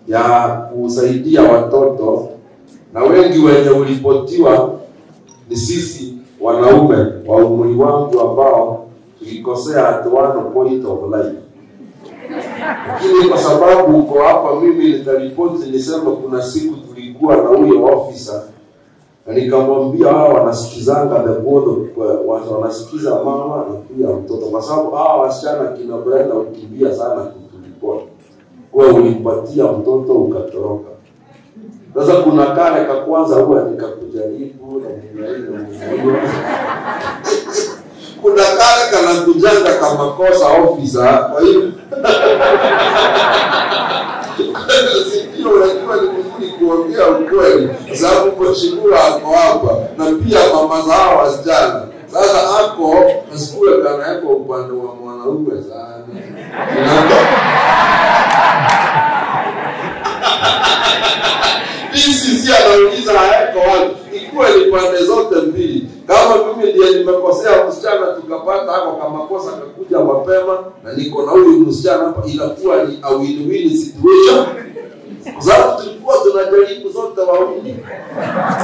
ya kusaidia watoto, na wengi wenye ulipotiwa ni sisi wanaume wa umri wangu ambao tulikosea at one point of life lakini kwa sababu uko hapa, mimi nitaripoti nisema, kuna siku tulikuwa na huyo officer na nikamwambia hawa wanasikizanga the board of- wa- wanasikiza mama na pia mtoto, kwa sababu hawa wasichana kina Brenda ukimbia sana kutulipoti kuwa ulimpatia mtoto ukatoroka. Sasa kuna kale ka kwanza huwa nikakujaribu na mwenyewe na mwenyewe kuna kale kanakujanga kama kosa ofisa, kwa hiyo sikio unajua ni vizuri kuongea ukweli, kwa sababu mheshimiwa ako hapa na pia mama za hawa wasichana. Sasa ako asikue kana yako upande wa mwanaume sana DCC anauliza haeko wapi, ikuwe ni pande zote mbili. Kama mimi ndiye nimekosea msichana, tukapata hako kama kosa kakuja mapema na niko na huyu msichana hapa, inakuwa ni a win-win situation, kwa sababu tulikuwa tunajaribu zote wawili.